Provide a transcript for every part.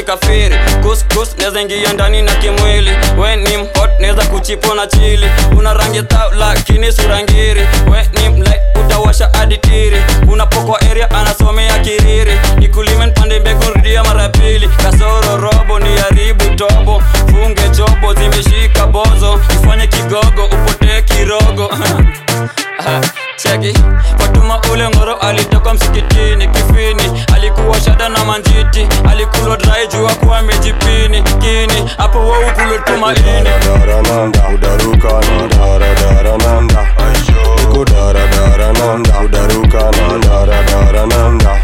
kafiri kuskus neza ingia ndani na kimwili we ni mhot neza kuchipo na chili una rangi tau lakini surangiri we ni mlai utawasha aditiri unapokwa area anasomea kiriri nikulime npande mbegu rudia mara ya pili kasoro robo ni haribu tobo funge chobo zimeshika bozo ifanye kigogo upotee kirogo Ah, cheki fatuma ule ngoro alitoka msikitini kifini alikuwa shada na manjiti alikulwa drai jua kuwa mejipini kini hapo waukulotuma ini Darananda, udaruka na daradarananda Niko daradarananda, udaruka na daradarananda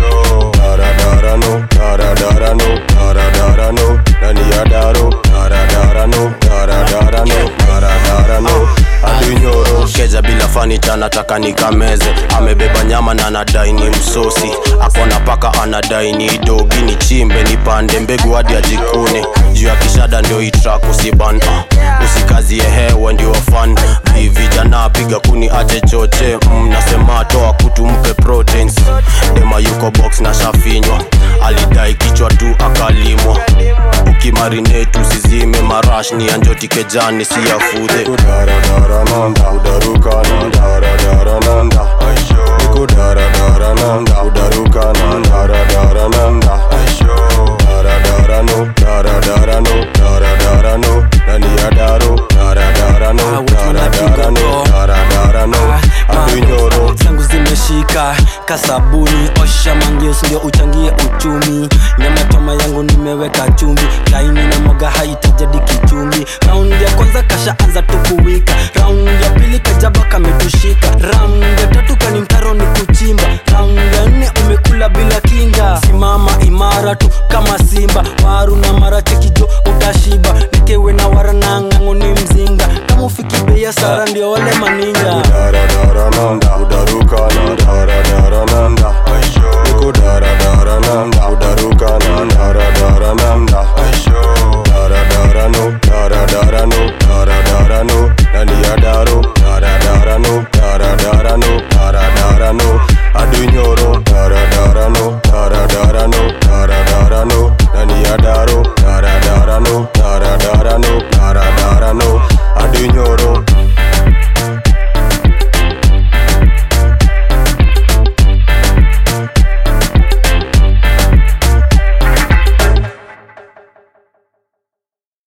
Daradarano, daradarano, daradarano Nani ya daro, daradarano, daradarano, daradarano Adunyoro keja bila fanicha nataka nikameze amebeba nyama na anadai ni msosi akona paka anadai ni dogi ni chimbe nipande mbegu hadi ajikune juu ya kishada ndio itrak usiban uh, usikazie hewa ndio fan Vi- vijana piga kuni ache choche mm, nasema toa kutu mpe proteins dema yuko box na shafinywa alidai kichwa tu akalimwa ukimarinetu usizime marash ni anjoti kejani si ya fudhe Daradaranda, udaruka na daradarananda Niko daradarananda, udaruka na daradarananda Daradarano, daradarano, daradarano Nani ya daro, daradarano, daradarano, daradarano Adunyoro zangu zimeshika kasabuni osha mangeus ndio uchangie uchumi nyama toma yangu nimeweka chumvi laini na moga haitajadi kichumbi raundi ya kwanza kashaanza tukuwika raundi ya pili kajaba kametushika raundi ya tatu kani mtaro ni kuchimba raundi ya nne umekula bila kinga simama imara tu kama simba waru na marache